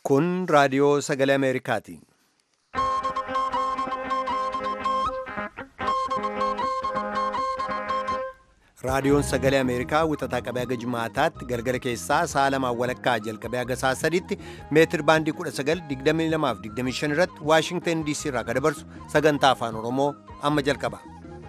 Kun raadiyoo sagalee Ameerikaati. Raadiyoon sagalee Ameerikaa wixataa qabee haga Jumaataatti galgala keessaa sa'a lamaan walakkaa jalqabee haga sa'a sadiitti meetir baandii 1922 irratti Waashingtan DC irraa kan dabarsu sagantaa afaan Oromoo amma jalqaba.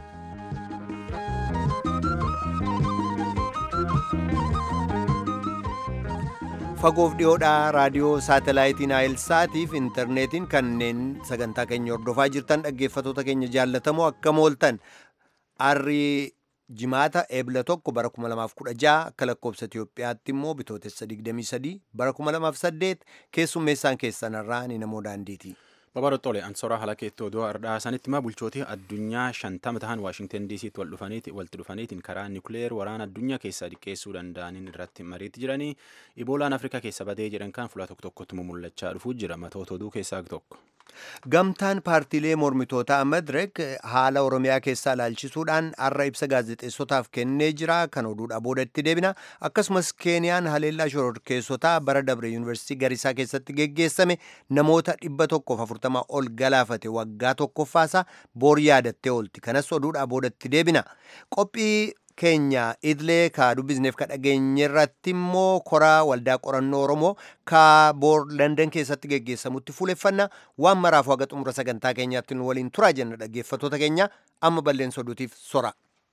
Fagoof dhiyoodhaa raadiyoo saatalaayitiin Naayilsaatiif intarneetiin kanneen sagantaa keenya hordofaa jirtan dhaggeeffatoota keenya jaallatamoo akkam ooltan arrii jimaata eebla tokko bara 2016 akka lakkoobsa Itoophiyaatti immoo bitootessa 23 bara 2008 keessummeessaan keessanarraa ni namoo daandiiti. Babarottole ansoraa haala keetti oduu ardhaasanitti ma bulchootii addunyaa shantama tahan Waashingtan DC'tti wal dhufaniiti walitti dhufaniitiin karaa niukileer waraana addunyaa keessaa dhiqqeessuu danda'aniin irratti mariitti jiranii iboolaan Afrikaa keessa badee jedhan kan fuula tokko tokkotti mul'achaa dhufuu jira matoota oduu keessaa tokko. Gamtaan paartiilee mormitootaa Madirek haala Oromiyaa keessaa ilaalchisuudhaan har'a ibsa gaazexeessotaaf kennee jira. Kan oduudha booda itti deebina. Akkasumas Keeniyaan haleellaa shororkeessotaa bara dabre yuunivarsiitii Garisaa keessatti geggeessame namoota dhibba tokkoof afurtama ol galaafate waggaa tokkoffaasaa boor yaadattee oolti. Kanas oduudha booda itti deebina. Qophii keenya idilee ka dubbisneef ka dhageenye irratti immoo koraa waldaa qorannoo oromoo ka boor landan keessatti geggeessamutti fuuleffanna waan maraaf haga xumura sagantaa keenyaatti nu waliin turaa jenna dhaggeeffatoota keenya amma balleessa oduutiif sora.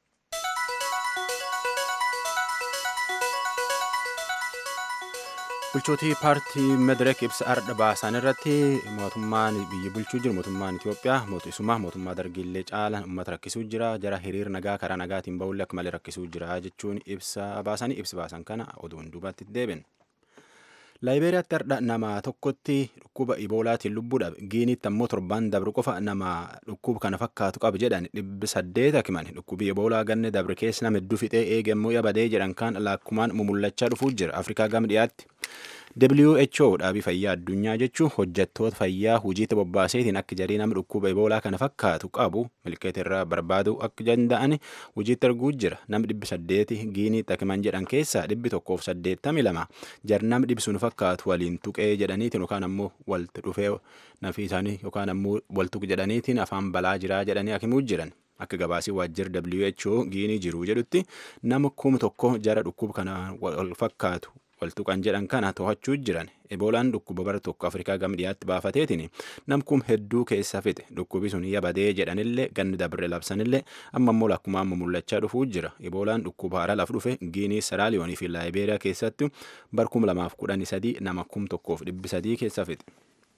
bulchootii paartii medirek ibsa ardha baasan irratti mootummaan biyya bulchuu jiru mootummaan itiyoophiyaa mootummaa mootummaa dargiillee caala uummata rakkisuu jira jara hiriir nagaa karaa nagaatiin ba'uullee akka malee rakkisuu jira jechuun ibsa baasanii ibsa baasan kana oduun duubatti deebin. laayibeeriyaatti ardha nama tokkotti dhukkuba iboolaatiin lubbuudhaaf giinitti ammoo torbaan dabre qofa nama dhukkuba kana fakkaatu qaba jedhan dhibbi saddeet hakiman dhukkubi iboolaa ganne dabre keessa nama hedduu fixee eegammoo yabadee jedhan kan lakkumaan mumullachaa dhufuu jira afrikaa gama dhiyaatti. WHO dhaabii fayyaa addunyaa jechuun hojjettoota fayyaa hojiitti bobbaaseetiin akka jarii nama dhukkuba iboolaa kana fakkaatu qabu milkeeta irraa barbaaduu akka danda'an hojiitti arguu jira nama dhibbi saddeeti giinii takiman jedhan keessaa dhibbi tokkoof saddeettami lama jar nama dhibbi sun fakkaatu waliin tuqee jedhaniitiin yookaan ammoo walitti dhufee nafi isaanii yookaan ammoo waltuq jedhaniitiin afaan balaa jiraa jedhanii akimuu jiran. Akka gabaasii waajjira WHO giinii jiru jedhutti nama kuma tokko jara dhukkuba kana wal fakkaatu waltuqan jedhan kana to'achuu jiran eboolaan dhukkuba bara tokko afrikaa gama dhiyaatti baafateetiin namkum hedduu keessa fixe dhukkubi sun yabadee jedhanillee ganni dabre labsanillee amma immoo lakkumaan mul'achaa dhufuu jira eboolaan dhukkuba haaraa laf dhufe giinii saraaliyoonii fi laayibeeriyaa keessatti bar kum lamaaf kudhanii sadii nama kum tokkoof dhibbi sadii keessa fixe.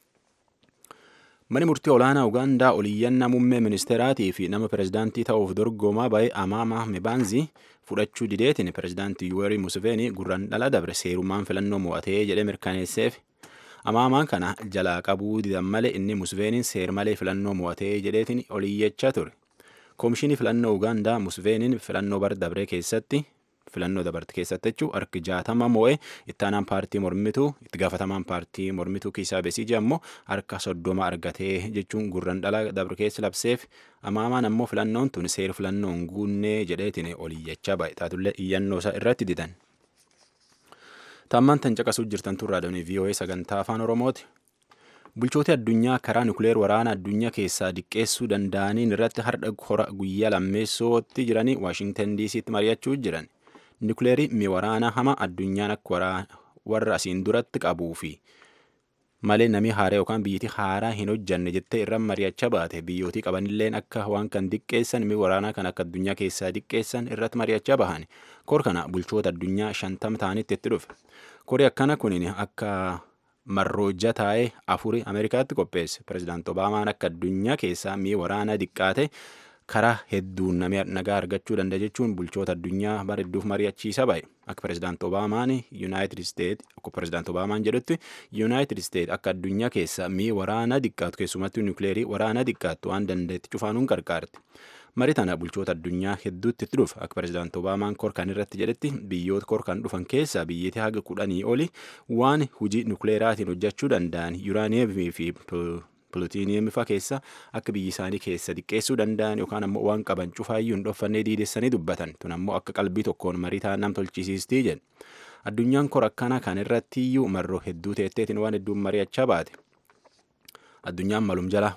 Mani murtii olaanaa Ugaandaa oliyyannaa muummee ministeeraatii fi nama pirezidaantii ta'uuf dorgomaa ba'e Amaama Mibaanzi fudhachuu dideetiin pirezidaantii Yuwerii Museveenii gurraan dhala dabre seerummaan filannoo mo'atee jedhee mirkaneesseef. Amaamaan kana jalaa qabuu didan malee inni Museveeniin seer malee filannoo mo'atee jedheetiin oliyyachaa ture. Koomishinii filannoo Ugaandaa Museveeniin filannoo bara dabre keessatti filannoo dabarte keessatti jechuun harki jaatama moo'ee ittaanaan paartii mormituu itti gaafatamaan paartii mormituu kiisaa beesiji ammoo harka soddoma argatee jechuun gurraan dhala dabre keessa labseef amaamaan ammoo filannoon tun seera filannoon guunnee jedheetiin oliyyachaa baay'ee taatullee iyyannoo isaa irratti didan. Taammaan tan caqasuu jirtan turraa doonii VOA sagantaa afaan Oromooti. Bulchooti addunyaa karaa nukuleer waraana addunyaa keessaa diqqeessuu danda'aniin irratti har'a hora guyyaa lammeessootti jiranii Waashingtan DC'tti mari'achuu jiran. Nukuleerii mi waraana hama addunyaan akka warra asiin duratti qabuu fi malee namni haaraa yookaan biyyattii haaraa hin hojjanne jettee irra mari'achaa baate biyyootii qabanilleen akka waan kan diqqeessan mi waraanaa kan akka addunyaa keessaa diqqeessan irratti mari'achaa bahan kor kana bulchoota addunyaa shantama ta'anitti itti dhufe kori akkana kunin akka marroojja taa'ee afurii ameerikaatti qopheesse pirezidaant obaamaan akka addunyaa keessaa mi waraanaa diqqaate karaa hedduun nagaa argachuu danda'a jechuun bulchoota addunyaa bara hedduuf mari'achiisa ba'e akka pirezidaant obaamaan yuunaayitid isteet akka pirezidaant obaamaan jedhutti yuunaayitid isteet akka addunyaa keessa mii waraana diqqaatu keessumatti niukileerii waraana diqqaatu waan danda'etti cufaanuun gargaarti. Marii tana bulchoota addunyaa hedduutti itti dhufa akka pirezidaant obaamaan korkan irratti jedhetti biyyoota korkan dhufan keessaa biyyattii haga kudhanii oli waan hujii niukileeraatiin hojjechuu danda'an yuuraaniyeemii fi pilootiiniyemii fa'aa keessa akka biyyi isaanii keessa diqqeessuu danda'an yookaan ammoo waan qaban cufaayyuu hin dhoffannee diidessanii dubbatan tun ammoo akka qalbii tokkoon marii ta'an nam tolchisiistii jedhe addunyaan kora akkana kan irratti iyyuu marroo hedduu teetteetiin waan hedduun mari'achaa baate. addunyaan malum jala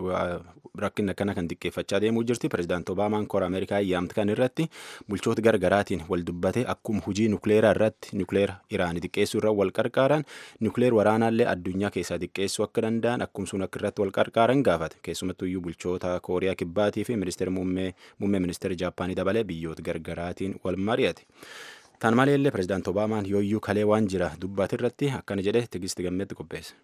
rakkin akkana kan xiqqeeffachaa deemuu jirti pirezidaant obaamaan kora ameerikaa yaamte kan irratti bulchoota gargaraatiin wal dubbate akkuma hujii nukleeraa irratti nukleera iraanii xiqqeessuu irra wal qarqaaran nukleer waraanaallee addunyaa keessaa xiqqeessuu akka danda'an akkuma sun akka irratti wal qarqaaran gaafate keessumattuu iyyuu bulchoota kooriyaa kibbaatii fi ministeera muummee ministeera jaappaanii dabalee biyyoota gargaraatiin wal mari'ate. Tan maleellee pirezidaant obaamaan yooyyuu kalee waan jira dubbate irratti akkana jedhe tigisti gammeetti qopheesse.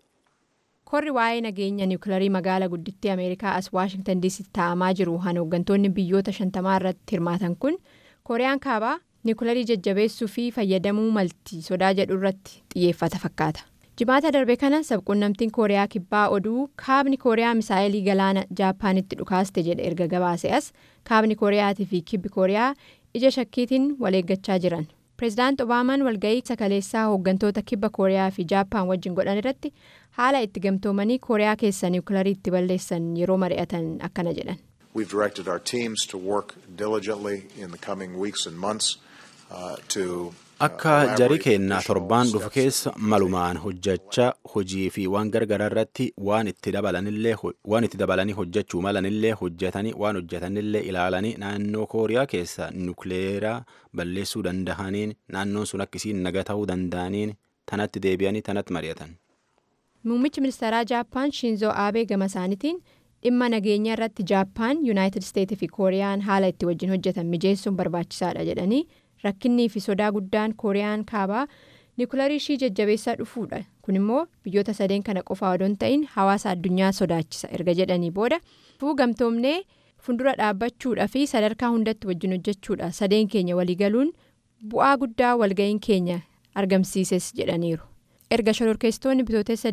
korri waa'ee nageenya niwukilarii magaalaa guddittii ameerikaa as waashingtan diisitti taa'amaa jiru han hooggantoonni biyyoota shantamaa irratti hirmaatan kun kooriyaan kaabaa niwukilarii jajjabeessuu fi fayyadamuu malti sodaa jedhu irratti xiyyeeffata fakkaata jimaata darbe kana sabquunnamtiin kooriyaa kibbaa oduu kaabni kooriyaa misaa'elii galaana jaappaanitti dhukaaste jedhe erga gabaase as kaabni kooriyaatii fi kibbi kooriyaa ija shakkiitiin wal eeggachaa jiran. pireezidaant obaamaan walga'ii sakaleessaa hooggantoota kibba kooriyaa fi jaappaan wajjin godhan irratti haala itti gamtoomanii kooriyaa keessa niwukilarii itti balleessan yeroo mari'atan akkana jedhan. We've directed our teams to work diligently in the coming weeks and months uh, to Akka jarii keennaa torbaan dhufu keessa malumaan hojjechaa hojii fi waan gargaraa irratti waan itti dabalanii hojjechuu malanillee hojjetanii waan hojjetanillee ilaalanii naannoo kooriyaa keessa nukleeraa balleessuu dandahaniin naannoon sun akkisiin naga ta'uu danda'aniin tanatti deebi'anii tanatti mari'atan. Muummichi ministeeraa Jaappaan Shinzoo Aabee gama isaaniitiin dhimma nageenya irratti Jaappaan Yuunaayitid Isteetii fi Kooriyaan haala itti wajjin hojjetan mijeessuun barbaachisaadha jedhanii rakkinnii fi sodaa guddaan Kooriyaan kaabaa niwukilarii ishii jajjabeessaa dhufuudha. Kun immoo biyyoota sadeen kana qofaa odoo hin ta'in hawaasa addunyaa sodaachisa erga jedhanii booda fuu gamtoomnee fuuldura dhaabbachuudha fi sadarkaa hundatti wajjin hojjechuudha sadeen keenya waliigaluun bu'aa guddaa walga'iin keenya argamsiises jedhaniiru. erga shororkeessitoonni bitootessa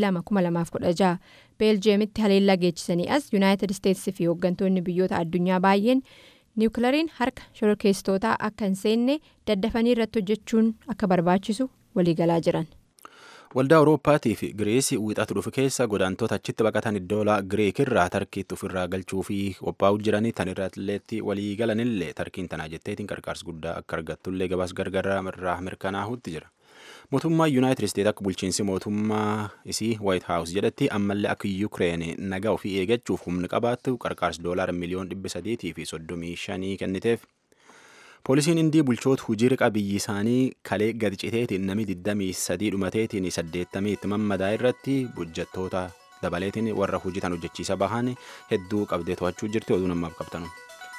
22,2016 beeljeemitti haleellaa geechisanii as yuunaayitid isteetsi fi hooggantoonni biyyoota addunyaa baay'een niwukilariin harka shororkeessitootaa akka hin seenne daddafanii irratti hojjechuun akka barbaachisu waliigalaa jiran. waldaa awurooppaatii fi giriisii wiixatu dhufu keessa godaantoota achitti baqatan iddoola giriik irraa tarkiitti ofirraa galchuu fi qophaa'uu jiranii tan irratti walii galanillee tarkiin tanaa jetteetiin qarqaarsa guddaa akka argattullee gabaas gargaraa irraa mirkanaa'utti jira. mootummaa yuunaayitid isteet akka bulchiinsi mootummaa isii waayit haawus jedhatti ammallee akka yuukireen nagaa ofii eeggachuuf humna qabaattu qarqaarsa doolaara miliyoon dhibba sadiitii fi soddomii shanii kenniteef. poolisiin indii bulchoota hujii riqa biyyi isaanii kalee gadi citeetiin namni 23 dhumateetiin 80 itti mammadaa irratti hojjettoota dabaleetiin warra hojii tan hojjechiisa bahan hedduu qabdee to'achuu jirti oduu namaaf qabtanu.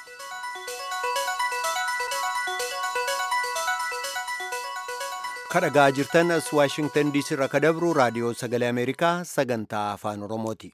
kadhagaa jirtan as waashingtan diisii irraa kadabru raadiyoo sagalee ameerikaa sagantaa afaan oromooti.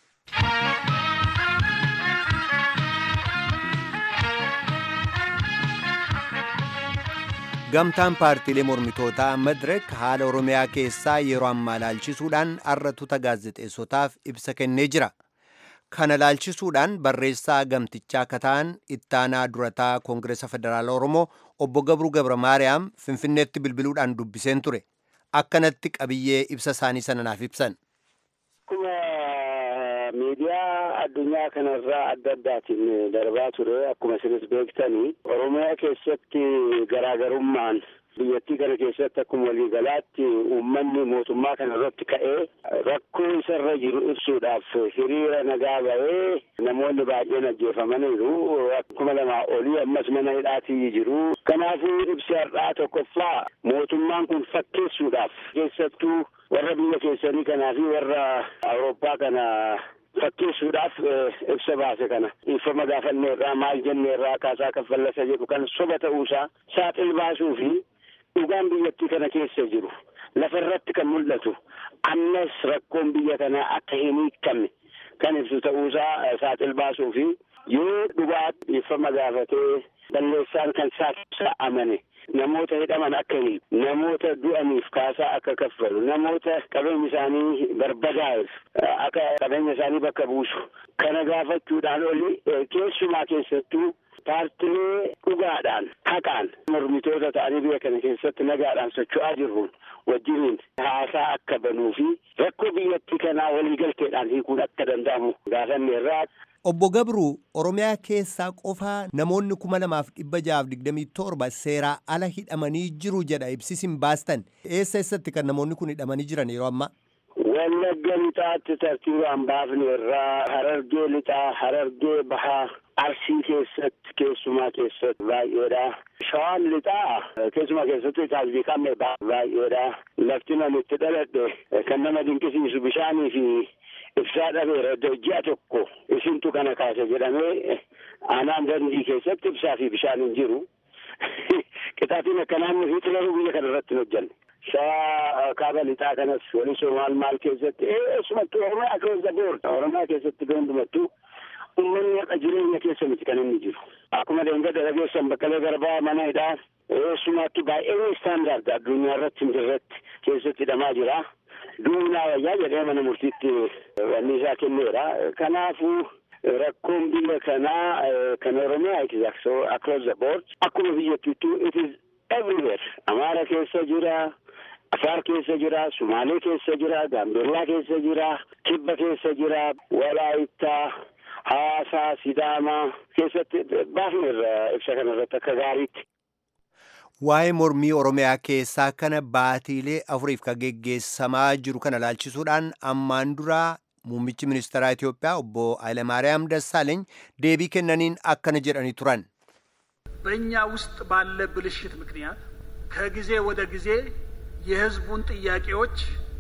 gamtaan paartiilee mormitootaa madirek haala oromiyaa keessaa yeroo ammaa laalchisuudhaan arratuta gaazexeessotaaf ibsa kennee jira kana laalchisuudhaan barreessaa gamtichaa kataan ittaanaa durataa koongireesa federaala oromoo obbo gabruu gabra maariyaam finfinneetti bilbiluudhaan dubbiseen ture akkanatti qabiyyee ibsa isaanii sana naaf ibsan. Akkuma miidiyaa addunyaa kanarraa adda addaatiin darbaa ture akkuma isinis beektanii oromiyaa keessatti garaagarummaan biyyattii kana keessatti akkuma waliigalaatti uummanni mootummaa kana irratti ka'ee rakkoo isarra jiru ibsuudhaaf hiriira nagaa ba'ee namoonni baay'een ajjeefamaniiru akkuma lamaa olii ammas mana hidhaatii jiru kanaafuu ibsi har'aa tokkoffaa mootummaan kun fakkeessuudhaaf keessattuu warra biyya keessanii kanaa fi warra awurooppaa kana fakkeessuudhaaf ibsa baase kana dhiifama gaafanneerraa maal jenneerraa kaasaa kaffallasa jedhu kan soba ta'uusaa saaxil baasuu fi dhugaan biyyattii kana keessa jiru lafa irratti kan mul'atu ammas rakkoon biyya kanaa akka hin hiikamne kan ibsu ta'uusaa saaxil baasuu fi yoo dhugaa dhiifama gaafatee balleessaan kan saaqibsa amane namoota hidhaman akka hiiku namoota du'aniif kaasaa akka kaffalu namoota qabeenya isaanii barbadaa'eef akka qabeenya isaanii bakka buusu kana gaafachuudhaan oli keessumaa keessattuu paartilee dhugaadhaan haqaan mormitoota ta'anii biyya kana keessatti nagaadhaan socho'aa jirruun wajjiniin haasaa akka banuu fi rakkoo biyyattii kanaa waliigalteedhaan hiikuun akka danda'amu gaafanneerraa Obbo Gabruu Oromiyaa keessaa qofaa namoonni kuma lamaaf dhibba jahaaf digdamii torba seeraa ala hidhamanii jiru jedha ibsisin baastan. Eessa eessatti kan namoonni kun hidhamanii jiran yeroo ammaa? Wallagga lixaatti tartiibaan baafne irraa harargee lixaa harargee bahaa arsii keessatti keessumaa keessatti baay'eedha. Shawaan lixaa keessumaa keessatti taasifii qabne baay'eedha. Lafti namitti dhaladhe kan nama dinqisiisu bishaanii fi ibsaa dhabeera ji'a tokko isintu kana kaase jedhamee aanaan dandii keessatti ibsaa fi bishaan hin jiru. Qixaatiin akkanaan nufi xilaruu biyya kana irratti hin hojjanne. Shawaa kaaba lixaa kanas walisoo maal maal keessatti eessumattuu Oromiyaa keessa boorda. Oromiyaa keessatti hundumattuu uummanni haqa jireenya keessa miti kan inni jiru. Akkuma deengada dhageessan Baqqalee Garbaa mana hidhaa eessumattuu baay'ee istaandaard addunyaa irratti hin jirretti keessatti hidhamaa jira. Duunaa wayyaa jedhee mana murtiitti wanni isaa kenneera. Kanaafuu rakkoon biyya kanaa kan Oromiyaa it is across the board. Akkuma biyyattiittuu it is everywhere. Amaara keessa jira. Afaar keessa jira, Sumaalee keessa jira, Gaambeellaa keessa jira, Kibba keessa jira, Walaayittaa, Hawaasaa, Sidaamaa keessatti baafneerra ibsa kanarratti akka gaariitti. Waa'ee mormii Oromiyaa keessaa kana baatiilee afuriif kan geggeessamaa jiru kana laalchisuudhaan ammaan duraa muummichi ministeeraa Itoophiyaa obbo Hayilamaariyaam Dassaaleeny deebii kennaniin akkana jedhanii turan. በእኛ ውስጥ ባለ ብልሽት ምክንያት ከጊዜ ወደ ጊዜ የሕዝቡን ጥያቄዎች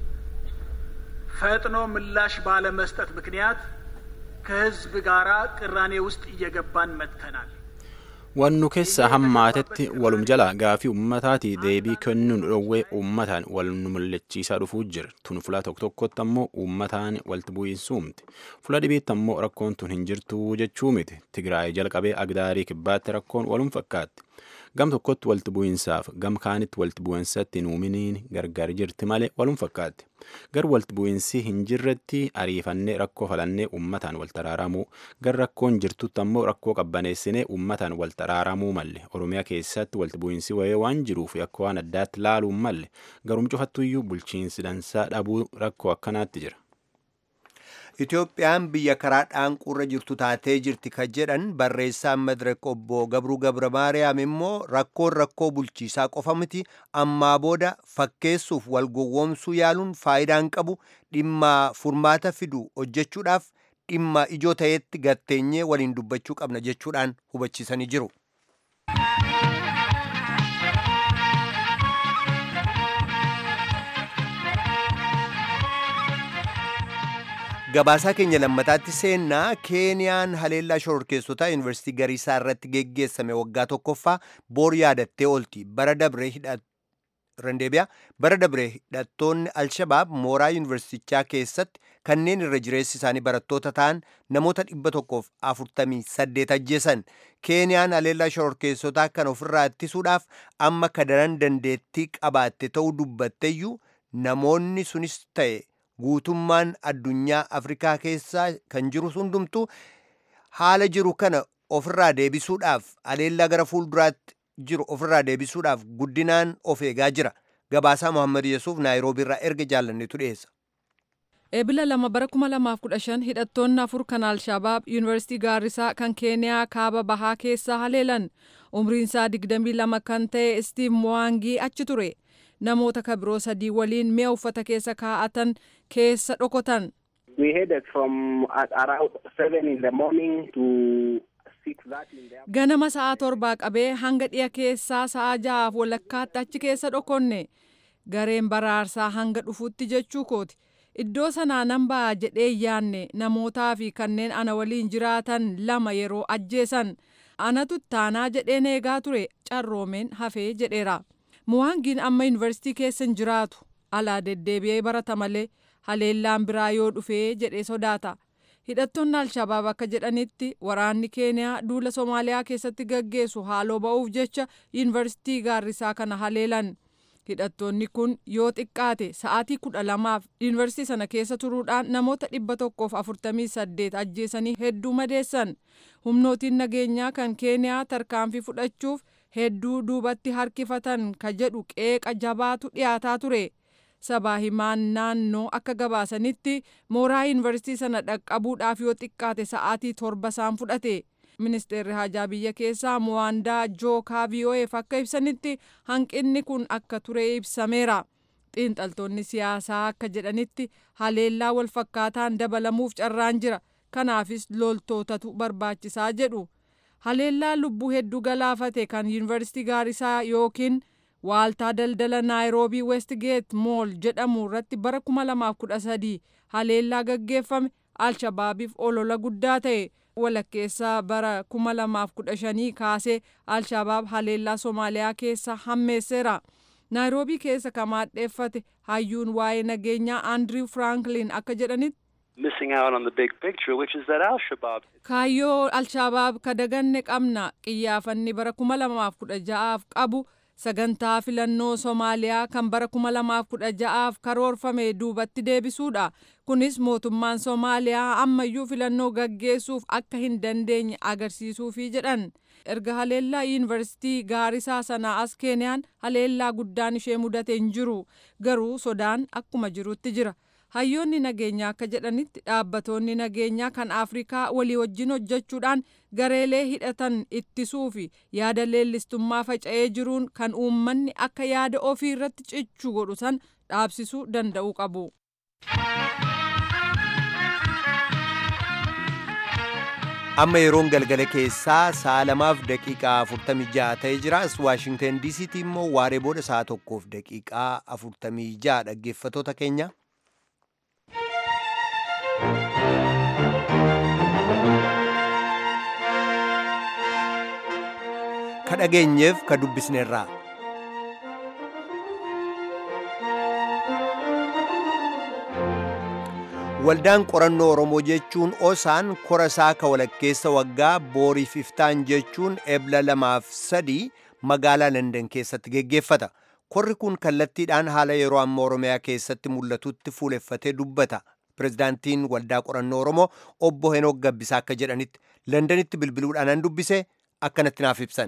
ፈጥኖ ምላሽ ባለመስጠት ምክንያት ከሕዝብ ጋር ቅራኔ ውስጥ እየገባን መጥተናል። Wannu keessa hammaatetti walum jala gaafii uummataati deebii kennuun dhoowwee uummataan wal nu mul'achiisaa dhufuu jira. Tun fula tokko tokkotti ammoo uummataan walitti bu'iinsu uumte. Fula dhibiitti ammoo rakkoon tun hin jirtu jechuu miti. Tigraay jalqabee Agdaarii kibbaatti rakkoon walum fakkaatti. Gam tokkotti walitti bu'iinsaaf gam kaanitti walitti bu'iinsatti hin uuminiin gargar jirti malee walum fakkaatti. Gar walitti bu'iinsi hin jirretti ariifannee rakkoo falannee uummataan wal taraaramuu gar rakkoon jirtutti ammoo rakkoo qabbaneessinee uummataan wal taraaramuu malle Oromiyaa keessatti walitti bu'iinsi wayee waan jiruuf akka waan addaatti laaluun malle garum cufattuyyuu bulchiinsi dansaa dhabuu rakkoo akkanaatti jira. Itoophiyaan biyya karaa dhaanquurra jirtu taatee jirti kan jedhan barreessaan madiraka obbo Gabruu Gabra Maariyaam immoo rakkoon rakkoo bulchiisaa qofa miti ammaa booda fakkeessuuf wal gowwoomsuu yaaluun faayidaan qabu dhimma furmaata fidu hojjechuudhaaf dhimma ijoo ta'etti gatteenyee waliin dubbachuu qabna jechuudhaan hubachiisanii jiru. Gabaasaa keenya lammataatti seennaa Keeniyaan haleellaa shororkeessotaa yuunivarsiitii Gariisaa irratti geggeessame waggaa tokkoffaa boor yaadattee oolti. Bara dabree hidhat bara dabree hidhattoonni Alshabaab mooraa yuunivarsiitichaa keessatti kanneen irra jireessi isaanii barattoota ta'an namoota dhibba tokkoof afurtamii saddeet ajjeesan. Keeniyaan haleellaa shororkeessotaa kan ofirraa ittisuudhaaf amma kadaran dandeettii qabaatte ta'uu dubbatteeyyuu namoonni sunis ta'e guutummaan addunyaa afrikaa keessaa kan jiru hundumtu haala jiru kana ofirraa deebisuudhaaf haleellaa gara fuulduraatti jiru ofirraa deebisuudhaaf guddinaan of eegaa jira gabaasaa mohammad yesuuf naayiroobii irraa erga jaallannetu dhiyeessa. Eebila lama bara kuma lamaaf kudha shan hidhattoonni afur kan Alshabaab yuunivarsiitii Gaarrisaa kan Keeniyaa kaaba bahaa keessaa haleelan umriinsaa digdamii lama kan ta'e Stiiv Mowaangii achi ture. namoota kabiroo sadii waliin mi'a uffata keessa kaa'atan keessa dhokotan. We headed from at around seven in the morning to six that in the Ganama sa'a torbaa qabee hanga dhiya keessaa sa'a ja'aaf walakkaatti achi keessa dhokonne gareen baraarsaa hanga dhufutti jechuu kooti. Iddoo sanaa nan ba'a jedhee yaanne namootaa fi kanneen ana waliin jiraatan lama yeroo ajjeesan anatu taanaa jedheen eegaa ture carroomeen hafee jedheera. Muwaangiin amma yuunivarsiitii keessa hin jiraatu alaa deddeebi'ee barata malee haleellaan biraa yoo dhufee jedhee sodaata. Hidhattoonni Alshabaab akka jedhanitti waraanni Keeniyaa duula Somaaliyaa keessatti gaggeessu haaloo ba'uuf jecha yuunivarsiitii gaarrisaa kana haleelan. Hidhattoonni kun yoo xiqqaate sa'aatii kudha lamaaf yuunivarsiitii sana keessa turuudhaan namoota dhibba tokkoof afurtamii saddeet ajjeesanii hedduu madeessan. Humnootiin nageenyaa kan Keeniyaa tarkaanfii fudhachuuf hedduu duubatti harkifatan ka jedhu qeeqa jabaatu dhiyaataa ture. sabaa himaan naannoo akka gabaasanitti mooraa yuunivarsiitii sana dhaqqabuudhaaf yoo xiqqaate sa'aatii torba isaan fudhate. ministeerri hajaa biyya keessaa muwaandaa jookaa vii'oo'eef akka ibsanitti hanqinni kun akka ture ibsameera. xiinxaltoonni siyaasaa akka jedhanitti haleellaa walfakkaataan dabalamuuf carraan jira kanaafis loltootatu barbaachisaa jedhu haleellaa lubbuu hedduu galaafate kan yuunivarsiitii gaarisaa yookiin waaltaa daldala naayiroobii westgeet mool jedhamu irratti bara 2013 haleellaa gaggeeffame alshabaabiif olola guddaa ta'e walakkeessaa bara 2015 kaasee alshabaab haleellaa soomaaliyaa keessa hammeesseera. naayiroobii keessa kan maadheeffate hayyuun waa'ee nageenyaa andriw firaanklin akka jedhanitti. kaayyoo alshabaab kadaganne qabna qiyyaafanni bara 2016f qabu sagantaa filannoo soomaaliyaa kan bara 2016f karoorfame duubatti deebisuudha kunis mootummaan soomaaliyaa ammayyuu filannoo gaggeessuuf akka hin dandeenye agarsiisuufi jedhan. erga haleellaa yuunivarsiitii gaarisaa sanaa as keeniyaan haleellaa guddaan ishee mudate hin jiru garuu sodaan akkuma jirutti jira hayyoonni nageenyaa akka jedhanitti dhaabbatoonni nageenyaa kan afrikaa walii wajjin hojjechuudhaan gareelee hidhatan ittisuu fi yaada leellistummaa faca'ee jiruun kan uummanni akka yaada ofii irratti cichu godhu san dhaabsisuu danda'uu qabu. amma yeroon galgala keessaa sa'a lamaaf daqiiqaa 46 ta'ee jira as waashingten diisiitti immoo waaree booda sa'a tokkoof daqiiqaa 46 dhaggeeffatoota keenya. ka dhageenyeef ka dubbisneerraa. waldaan qorannoo oromoo jechuun osaan kora isaa ka walakkeessa waggaa booriif iftaan jechuun ebla lamaaf sadii magaalaa landan keessatti geggeeffata korri kun kallattiidhaan haala yeroo amma oromiyaa keessatti mul'atutti fuuleffatee dubbata pirezidaantiin waldaa qorannoo oromoo obbo henook gabbisaa akka jedhanitti landanitti bilbiluudhaan an dubbise akkanatti naaf ibsan.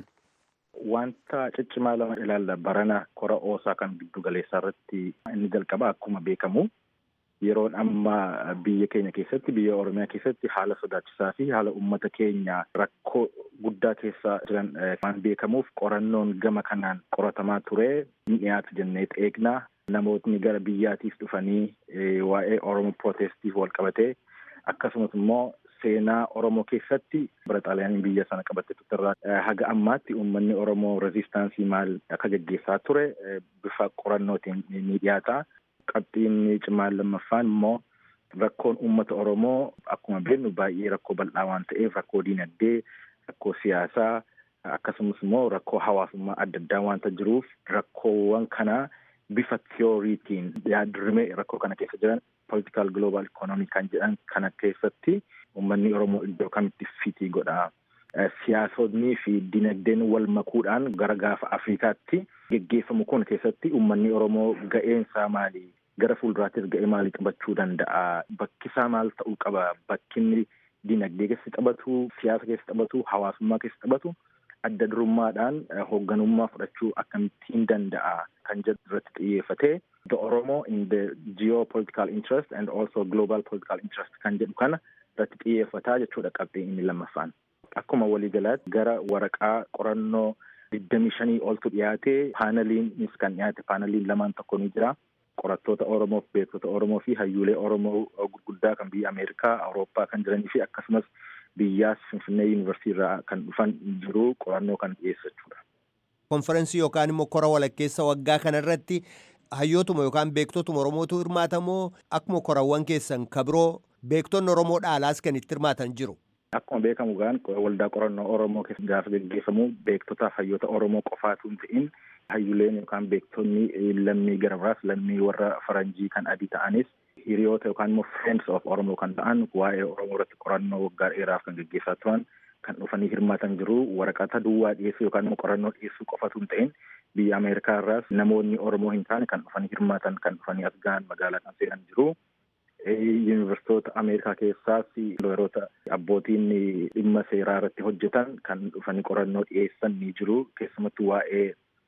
Wanta ciccimaa lama ilaalla barana kora oosaa kan giddu galeessaa irratti inni jalqaba akkuma beekamu yeroon amma biyya keenya keessatti biyya oromiyaa keessatti haala sodaachisaa fi haala ummata keenya rakkoo guddaa keessa jiran waan beekamuuf qorannoon gama kanaan qoratamaa ture ni dhiyaatu jennee eegnaa namootni gara biyyaatiif dhufanii waa'ee oromoo pirootestiif wal qabatee akkasumas immoo seenaa oromoo keessatti bara xaaliyaaniin biyya sana qabatte irraa haga ammaatti uummanni oromoo reziistaansii maal akka geggeessaa ture bifa qorannootiin ni dhiyaata. qabxiin cimaan lammaffaan immoo rakkoon uummata oromoo akkuma beeknu baay'ee rakkoo bal'aa waan ta'eef rakkoo diinagdee rakkoo siyaasaa akkasumas immoo rakkoo hawaasummaa adda addaa waanta jiruuf rakkoowwan kana bifa tiyooriitiin yaadrimee rakkoo kana keessa jiran political global economy kan jedhan kana keessatti uummanni oromoo iddoo kamitti fitii godha. Siyaasonni fi dinagdeen wal makuudhaan gara gaafa Afrikaatti geggeeffamu kun keessatti uummanni Oromoo ga'eensaa maali? Gara fuulduraattis ga'ee maalii qabachuu danda'a? Bakkisaa maal ta'uu qaba? Bakkinni dinagdee keessa taphatu, siyaasa keessa taphatu, hawaasummaa keessa taphatu adda durummaadhaan hoogganummaa fudhachuu akkamittiin danda'a kan jedhu irratti xiyyeeffatee the Oromo in the geopolitical interest and also global political interest kan jedhu kana irratti xiyyeeffataa jechuudha qabxiin inni lammaffaan. Akkuma waliigalaatti gara waraqaa qorannoo digdamii shanii oltu dhiyaate paanaliinis kan dhiyaate paanaliin lamaan tokko ni jira. Qorattoota Oromoo fi beektota Oromoo fi hayyuulee Oromoo gurguddaa kan biyya Ameerikaa, Awurooppaa kan jiranii fi akkasumas biyyaas Finfinnee Yuunivarsiitii irraa kan dhufan jiru qorannoo kan dhiyeessachuudha. Konferensii yookaan immoo kora walakkeessa waggaa kanarratti hayyootuma yookaan beektotuma Oromootu hirmaatamoo akkuma korawwan keessan kabiroo beektonni Oromoo dhaalaas kan itti hirmaatan jiru. Akkuma beekamu gaan waldaa qorannoo Oromoo keessa gaafa gaggeeffamu beektotaaf hayyoota Oromoo qofaatu hin ta'in hayyuleen yookaan beektonni lammii gara biraas lammii warra faranjii kan adii ta'anis hiriyoota yookaan immoo friends of Oromoo kan ta'an waa'ee Oromoo irratti qorannoo waggaa dheeraaf kan gaggeessaa turan kan dhufanii hirmaatan jiru waraqata duwwaa dhiyeessuu yookaan immoo qorannoo dhiyeessuu qofatu hin ta'in biyya Ameerikaa irraas namoonni Oromoo hin taane kan dhufanii hirmaatan kan dhufanii as gahan magaalaa kan seenan jiru. Yuunivarsiitota Ameerikaa keessaas looyeroota abbootiin dhimma seeraa irratti hojjetan kan dhufanii qorannoo dhiyeessan ni jiru. Keessumattuu waa'ee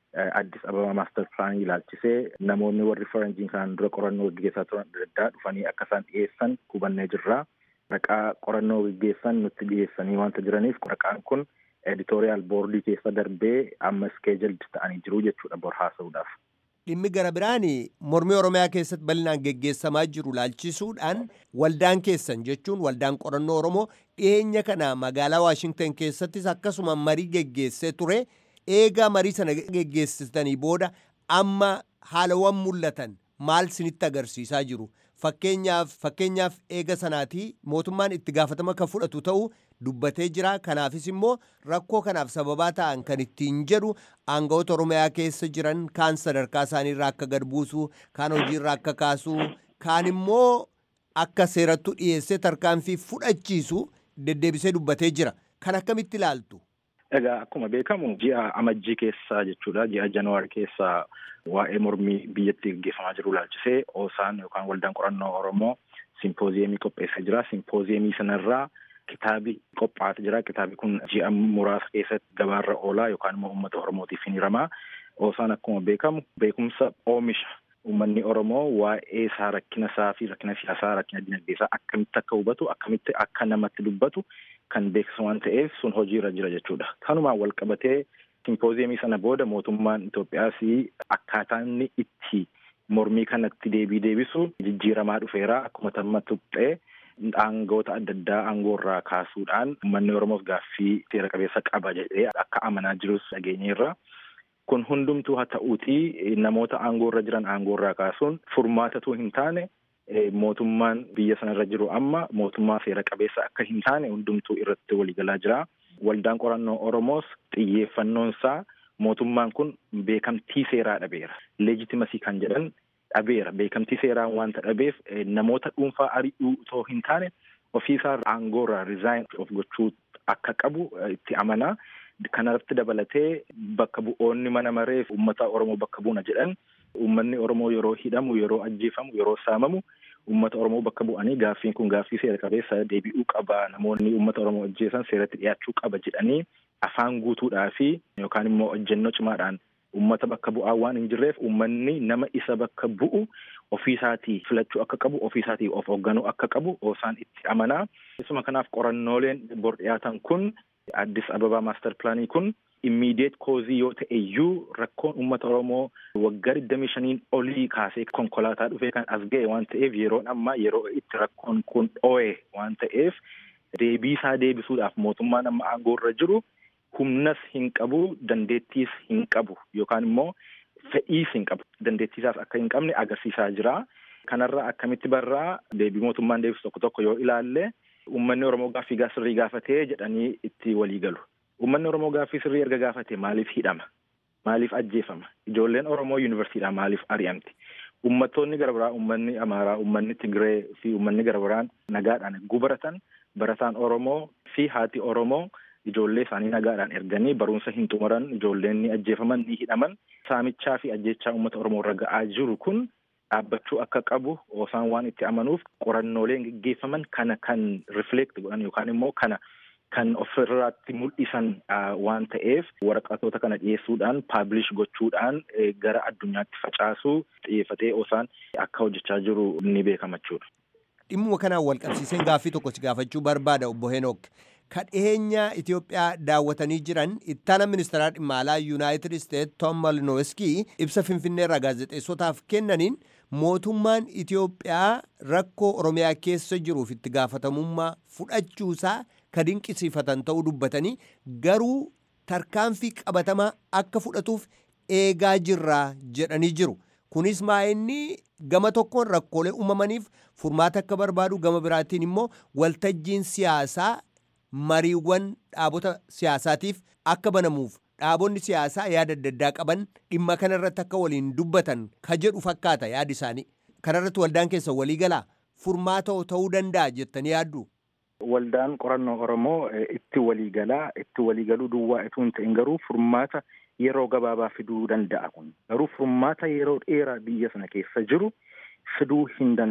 addis ababa maastar pilaanii ilaalchisee namoonni warri faranjiin kanaan dura qorannoo gaggeessaa turan adda addaa dhufanii akka isaan dhiyeessan hubannee jirra. Raqaa qorannoo gaggeessan nutti dhiyeessanii wanta jiraniif raqaan kun editoriyaal boordii keessa darbee amma iskeejaldi ta'anii jiru jechuudha bor haasa'uudhaaf. Dhimmi gara biraan mormii Oromiyaa keessatti bal'inaan geggeessamaa jiru laalchisuudhaan waldaan keessan jechuun waldaan qorannoo Oromoo dhiyeenya kana magaalaa Waashingtan keessattis akkasuma marii geggeessee ture. Eegaa marii sana geggeessitanii booda amma haalawwan mul'atan maal sinitti agarsiisaa jiru? Fakkeenyaaf fakkeenyaaf eega sanaatii mootummaan itti gaafatama kan fudhatu ta'uu dubbatee jira. Kanaafis immoo rakkoo kanaaf sababaa ta'an kan ittiin jedhu aangawoota Oromiyaa keessa jiran kaan sadarkaa isaaniirraa akka gad buusu, kaan hojiirraa akka kaasu, kaan immoo akka seerattu dhiyeessee tarkaanfii fudhachiisu deddeebisee dubbatee jira. Kan akkamitti ilaaltu? Egaa akkuma beekamu ji'a amajjii keessaa jechuudha. Ji'a januwaari keessaa waa'ee mormii biyyatti gaggeeffamaa jiru ilaalchisee oosaan yookaan waldaan qorannoo Oromoo simpooziyemii qopheessee jira. Simpooziyemii sanarraa kitaabi qophaa'aa jira. Kitaabi kun ji'a muraasa keessatti gabaarra oolaa yookaan immoo uummata Oromootiif hin hiramaa. Oosaan akkuma beekamu beekumsa oomisha uummanni Oromoo waa'ee isaa rakkina isaa fi rakkina siyaasaa rakkina dinagdee isaa akkamitti akka hubatu akkamitti akka namatti dubbatu kan beeksisu waan ta'eef sun hojiirra jira jechuudha. Kanumaan wal qabatee simpooziyemii sana booda mootummaan Itoophiyaas akkaataa inni itti mormii kanatti deebii deebisu jijjiiramaa dhufeera akkuma tamma tuqxee aangoota adda addaa aangoorraa kaasuudhaan uummanni Oromoos gaaffii seera qabeessa qaba jedhee akka amanaa jirus dhageenyeerra. Kun hundumtuu haa ta'uutii namoota aangoorra jiran aangoorraa kaasuun furmaatatu hin taane mootummaan biyya sanarra jiru amma mootummaa seera qabeessa akka hin taane hundumtuu irratti waliigalaa jira. Waldaan qorannoo Oromoos xiyyeeffannoon isaa mootummaan kun beekamtii seeraa dhabeera. Leejitimasii kan jedhan dhabeera. Beekamtii seeraa wanta dhabeef namoota dhuunfaa ari'uu otoo hin taane ofiisaa aangoorraa rizaayin of gochuu akka qabu itti amanaa. Kanarratti dabalatee bakka bu'oonni mana mareef uummata Oromoo bakka buuna jedhan uummanni Oromoo yeroo hidhamu yeroo ajjeefamu yeroo saamamu uummata Oromoo bakka bu'anii gaaffiin kun gaaffii seera qabeessa deebi'uu qaba namoonni uummata Oromoo ajjeesan seeratti dhiyaachuu qaba jedhanii afaan guutuudhaa fi yookaan immoo hojjennoo cimaadhaan uummata bakka bu'aa waan hin jirreef uummanni nama isa bakka bu'u ofiisaatii filachuu akka qabu ofiisaatii of hoogganuu akka qabu oosaan itti amanaa. Isuma kanaaf qorannooleen bor dhiyaatan kun Addis Ababaa maaster pilaanii kun immiidiyeet koozii yoo ta'e iyyuu rakkoon uummata Oromoo waggaa digdamii shaniin olii kaasee konkolaataa dhufee kan as ga'e waan ta'eef yeroon ammaa yeroo itti rakkoon kun dho'e waan ta'eef deebii isaa deebisuudhaaf mootummaan amma aangoorra jiru humnas hin qabu dandeettiis hin qabu yookaan immoo fedhiis hin qabu dandeettiisaas akka hin qabne agarsiisaa jira. Kanarraa akkamitti barraa deebii mootummaan deebisu tokko tokko yoo ilaalle uummanni Oromoo gaaffii sirrii gaafatee jedhanii itti walii galu. Uummanni Oromoo gaaffii sirrii erga gaafate maaliif hidhama? Maaliif ajjeefama? Ijoolleen Oromoo yuunivarsiidhaa maaliif ari'amti? Uummattoonni gara biraa, uummanni Amaaraa, uummanni Tigree fi uummanni gara biraan nagaadhaan gubaratan barataan Oromoo fi haati Oromoo ijoollee isaanii nagaadhaan erganii barumsa hin xumuran ijoolleen ni ajjeefaman ni hidhaman saamichaa fi ajjechaa uummata Oromoo irra ga'aa jiru kun dhaabbachuu akka qabu osaan waan itti amanuuf qorannooleen geggeeffaman kana kan rifleekt godhan yookaan immoo kana kan ofirraatti mul'isan waan ta'eef waraqatoota kana dhiyeessuudhaan paablish gochuudhaan gara addunyaatti facaasuu xiyyeeffatee osaan akka hojjechaa jiru ni beekamachuudha. Dhimmuma kanaan wal qabsiiseen gaaffii tokko si gaafachuu barbaada obbo Henook. Kan dhiyeenya Itoophiyaa daawwatanii jiran ittaana ministeeraa dhimma alaa Yuunaayitid Isteet Tom Malinowiskii ibsa Finfinnee irraa gaazexeessotaaf kennaniin mootummaan Itoophiyaa rakkoo Oromiyaa keessa jiruuf itti gaafatamummaa fudhachuusaa ka dinqisiifatan ta'uu dubbatanii garuu tarkaanfii qabatamaa akka fudhatuuf eegaa jirraa jedhanii jiru. Kunis maa'inni gama tokkoon rakkoolee uumamaniif furmaata akka barbaadu gama biraatiin immoo waltajjiin siyaasaa mariiwwan dhaabota siyaasaatiif akka banamuuf dhaabonni siyaasaa yaada adda addaa qaban dhimma kanarratti akka waliin dubbatan ka jedhu fakkaata yaadi isaanii. Kanarratti waldaan keessa walii galaa furmaata ta'uu danda'a jettanii yaaddu. Waldaan qorannoo Oromoo itti walii galaa itti walii galuu duwwaa itoo hin ta'in garuu furmaata yeroo gabaabaa fiduu danda'a kun garuu furmaata yeroo dheeraa biyya sana keessa jiru fiduu hin danda'u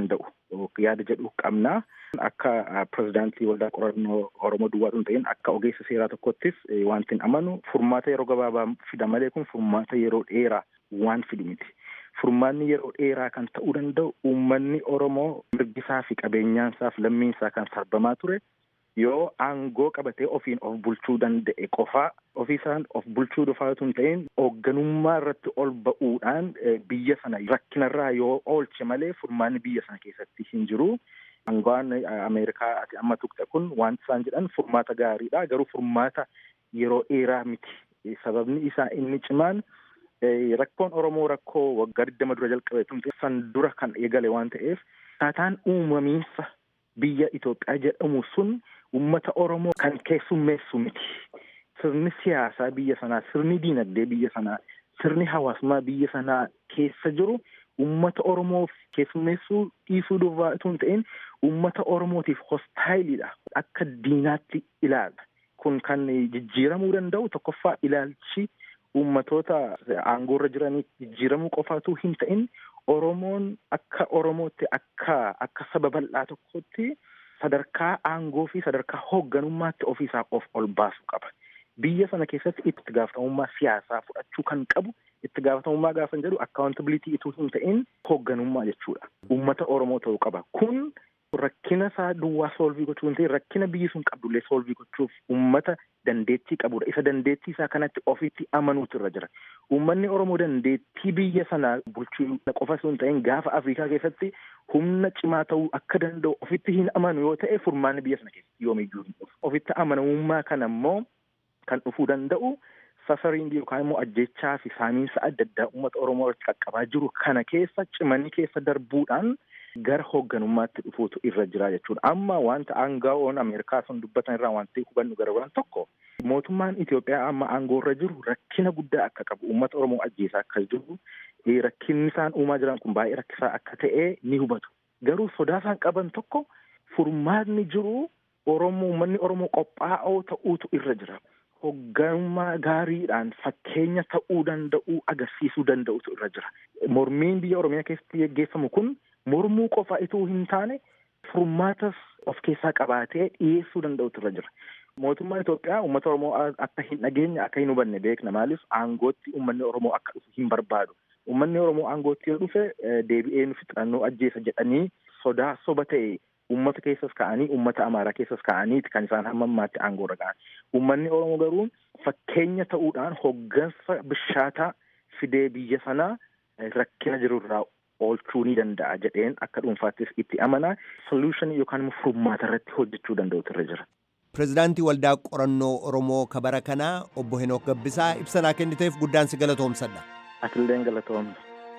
yaada jedhu qabna. Akka pirezidaantii waldaa qorannoo Oromoo duwwaa hin ta'in akka ogeessa seeraa tokkottis wanti hin amanu furmaata yeroo gabaabaa fida malee kun furmaata yeroo dheeraa waan fidu miti. Furmaanni yeroo dheeraa kan ta'uu danda'u uummanni Oromoo mirgisaa fi qabeenyaansaa fi lammiinsaa kan sarbamaa ture yoo aangoo qabatee ofiin of bulchuu danda'e qofaa ofiisaan of bulchuu dhufaatu hin ta'in hoogganummaa irratti ol ba'uudhaan biyya sana rakkinarraa yoo oolche malee furmaanni biyya sana keessatti hin jiru. Aangawaan Ameerikaa ati amma tuqxe kun wanti isaan jedhan furmaata gaariidha garuu furmaata yeroo dheeraa miti. Sababni isaa inni cimaan rakkoon Oromoo rakkoo waggaa digdama dura jalqabe tumte san dura kan eegale waan ta'eef akkaataan uumamiinsa biyya Itoophiyaa jedhamu sun uummata Oromoo kan keessummeessu miti. Sirni siyaasaa biyya sanaa, sirni diinagdee biyya sanaa, sirni hawaasummaa biyya sanaa keessa jiru uummata Oromoof keessummeessuu dhiisuu duwwaa itoo hin ta'in uummata Oromootiif hostaayiliidha. Akka diinaatti ilaala. Kun kan jijjiiramuu danda'u tokkoffaa ilaalchi uummatoota aangoorra jiranii jijjiiramuu qofaatu hin ta'in Oromoon akka Oromootti akka akka saba bal'aa tokkotti sadarkaa aangoo fi sadarkaa hoogganummaatti ofiisaa of ol baasuu qaba. Biyya sana keessatti itti gaafatamummaa siyaasaa fudhachuu kan qabu itti gaafatamummaa gaafa jedhu akkaawuntabiliitii ituu hin ta'in hoogganummaa jechuudha. Uummata Oromoo ta'uu qaba. Kun rakkina isaa duwwaa soolvii gochuu hin ta'in rakkina biyyi sun qabdullee soolvii gochuuf uummata dandeettii qabudha. Isa dandeettii isaa kanatti ofitti amanuutu irra jira. Uummanni Oromoo dandeettii biyya sanaa bulchuu qofa osoo hin ta'in gaafa Afrikaa keessatti humna cimaa ta'uu akka danda'u ofitti hin amanu yoo ta'e furmaanni biyya sana keessatti yoomiyyuu hin dhufu. Ofitti amanamummaa kana immoo kan dhufuu danda'u safariin yookaan immoo ajjechaa fi saamiinsa adda addaa uummata Oromoo irratti qaqqabaa jiru kana keessa cimanii keessa darbuudhaan gara hoogganummaatti dhufuutu irra jira jechuudha. Amma wanta aangaa'oon Ameerikaa sun dubbatan irraa wanti hubannu gara biraan tokko mootummaan Itoophiyaa amma aangoo irra jiru rakkina guddaa akka qabu uummata Oromoo ajjeesaa akka jiru rakkinni isaan uumaa jiran kun baay'ee rakkisaa akka ta'e ni hubatu. Garuu sodaa isaan qaban tokko furmaanni jiru Oromoo uummanni Oromoo qophaa'oo ta'uutu irra jira. Hoogganummaa gaariidhaan fakkeenya ta'uu danda'u agarsiisuu danda'utu irra jira. Mormiin biyya Oromiyaa keessatti geggeeffamu kun mormuu qofa ituu hin taane furmaatas of keessaa qabaatee dhiyeessuu danda'utu irra jira. Mootummaan Itoophiyaa uummata Oromoo akka hin dhageenye akka hin hubanne beekna maaliif aangootti uummanni Oromoo akka dhufu hin barbaadu. Uummanni Oromoo aangootti yoo dhufe deebi'ee nu fixannoo ajjeesa jedhanii sodaa soba ta'e uummata keessas ka'anii uummata Amaaraa keessas ka'aniiti kan isaan hamma ammaatti aangoorra ga'an. Uummanni Oromoo garuu fakkeenya ta'uudhaan hoggansa bishaataa fidee biyya sanaa rakkina jirurraa oolchuu ni danda'a jedheen akka dhuunfaattis itti amanaa soluushinii yookaan immoo furmaata irratti hojjechuu danda'utu irra jira. Pireezidaantii Waldaa Qorannoo Oromoo kabara kanaa obbo Henook Gabbisaa ibsa kenniteef guddaan si galatoomsadha. Atilleen galatoomsa.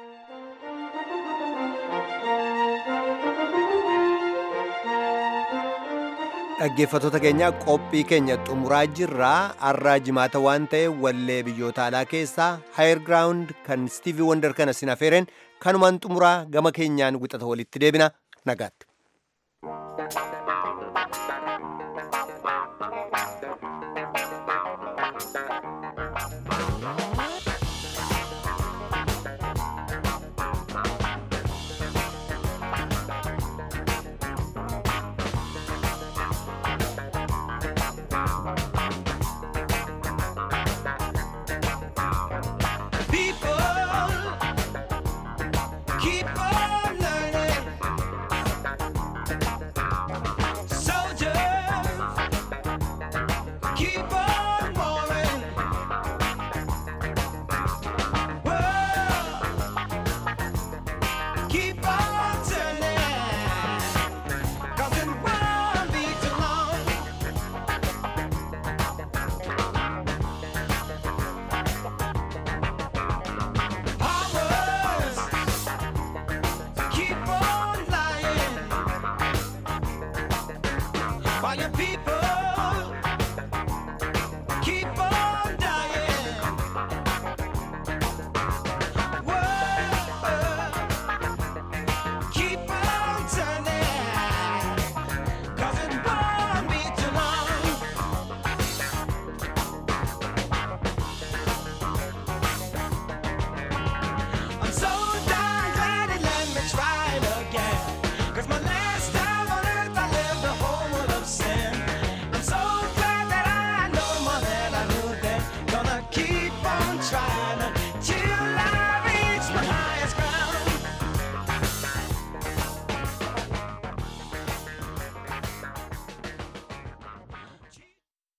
Dhaggeeffattoota keenya qophii keenya xumuraa jirraa har'aa jimaata waan ta'e wallee biyyoota alaa keessaa haayir giraawundi kan Stiivii Wonder kana sin afeereen kanumaan xumuraa gama keenyaan wixata walitti deebina nagaatti. Keep